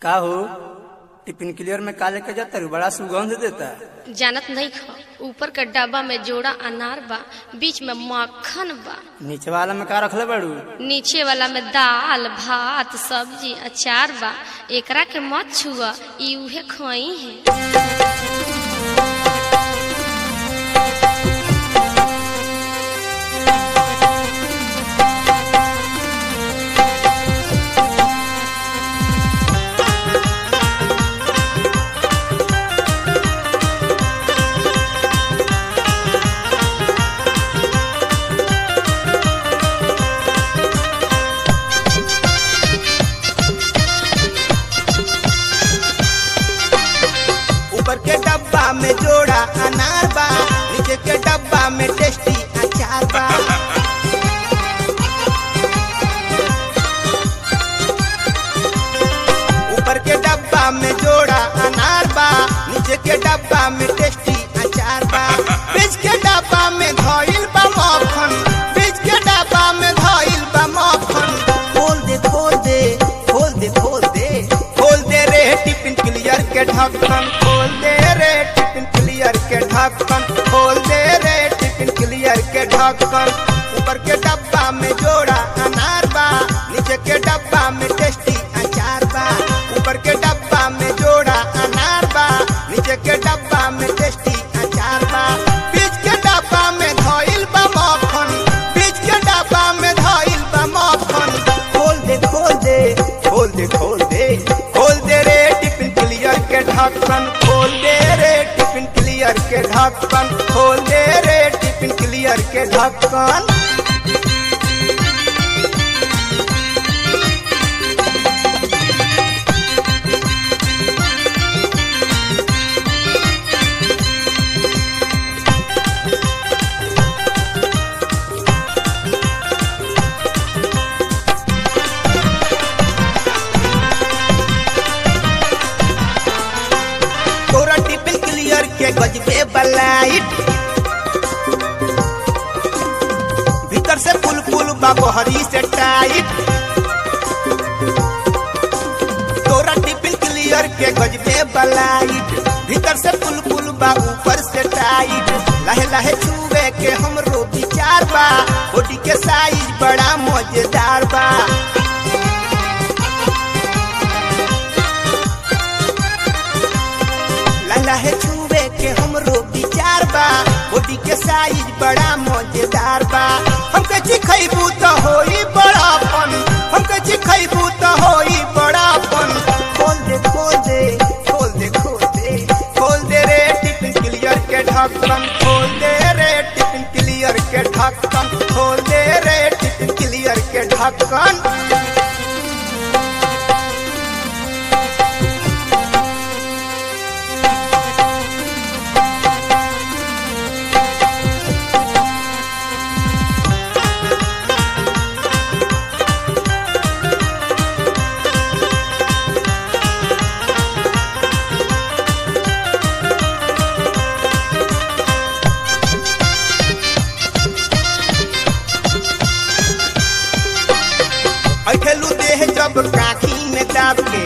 का हो tiffin clear में का लेके जाता रू बड़ा सुगंध देता जानत नहीं ख ऊपर के डब्बा में जोड़ा अनार बा बीच में मक्खन बा नीचे वाला में का रखले बड़ू नीचे वाला में दाल भात सब्जी अचार बा एकरा के मत छुआ ई उहे खई है ऊपर के डब्बा में जोड़ा अनार बा नीचे के डब्बा में टेस्टी अचार बा ऊपर के डब्बा में जोड़ा अनार बा नीचे के डब्बा में टेस्टी अचार बा बीच के डब्बा में धइल बा मक्खन बीच के डब्बा में धइल बा मक्खन खोल दे खोल दे खोल दे खोल दे खोल दे रे टिफिन क्लियर के ढक्कन खोल दे रे टिफिन क्लियर के ढक्कन खोल दे रे टिफिन क्लियर के ढक्कन ऊपर के डब्बा में जोड़ा अनार बा नीचे के डब्बा में टेस्टी अचार बा ऊपर के डब्बा में जोड़ा अनार बा नीचे के डब्बा में टेस्टी अचार बा बीच के डब्बा में धइल बा मक्खन बीच के डब्बा में धइल बा मक्खन खोल दे खोल दे खोल दे खोल दे खोल दे रे टिफिन क्लियर के ढक्कन खोल दे रे टिफिन क्लियर के ढक्कन खोल दे रे टिफिन क्लियर के ढक्कन तोरा टिफिन क्लियर के गजबे बलाइट भीतर से फुल फुल बाबहरी से टाइट तोरा टिफिन क्लियर के गजबे बलाइट भीतर से फुल फुल बा ऊपर से टाइट लहे लहे छुए के हमरो विचार बा बॉडी के साइज बड़ा मजेदार बा लहे छुए के हमरो विचार बा बॉडी के साइज बड़ा मजेदार बा हमके चिखैबू तो होई बड़ापन हमके चिखैबू तो होई बड़ापन खोल दे खोल दे खोल दे खोल दे खोल दे रे टिफिन क्लियर के ढक्कन खोल दे रे टिफिन क्लियर के ढक्कन खोल दे रे टिफिन क्लियर के ढक्कन अखेलू देह जब काखी में दाब के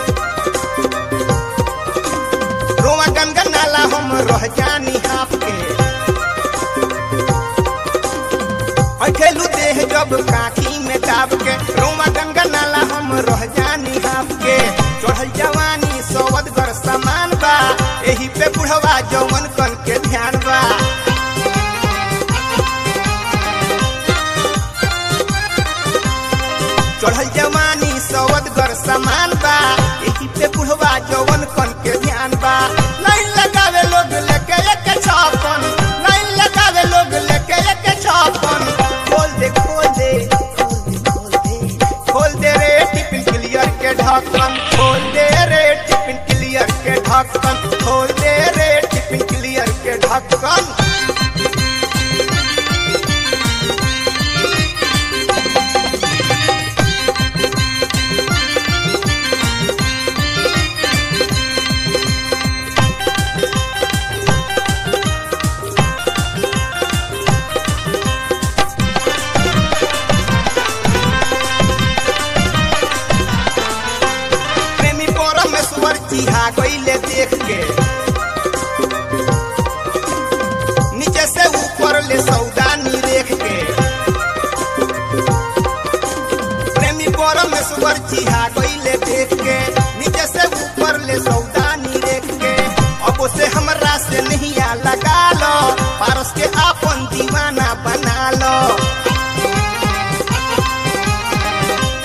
रोआ गनगन नाला हम रह जानी हाफ के अखेलू देह जब काखी में दाब के रोआ गनगन नाला हम रह जानी हाफ के चढ़ल जवानी सवदगर समान बा एही पे बुढ़वा जवन कन के ध्यान बा चढ़ल जवानी सवदगर समान बा एही पे बुढ़वा जवन कन के ध्यान बा लाइन लगावे लोग लेके एक छापन लाइन लगावे लोग लेके एक छापन खोल दे खोल दे खोल दे खोल दे खोल दे रे टिफिन क्लियर के ढक्कन खोल दे रे टिफिन क्लियर के ढक्कन खोल दे रे टिफिन क्लियर के ढक्कन प्रेमी पर चिहा गईले देख के नीचे से ऊपर ले सौदानी रेख के प्रेमी परमेश्वर चिहा गईले देख के नीचे से ऊपर ले सौदानी रेख के अब से हमरा से नहीं आ लगा लो पारस के आपन दीवाना बना लो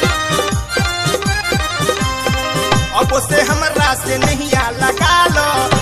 अब से हमरा से नहीं आ लगा लो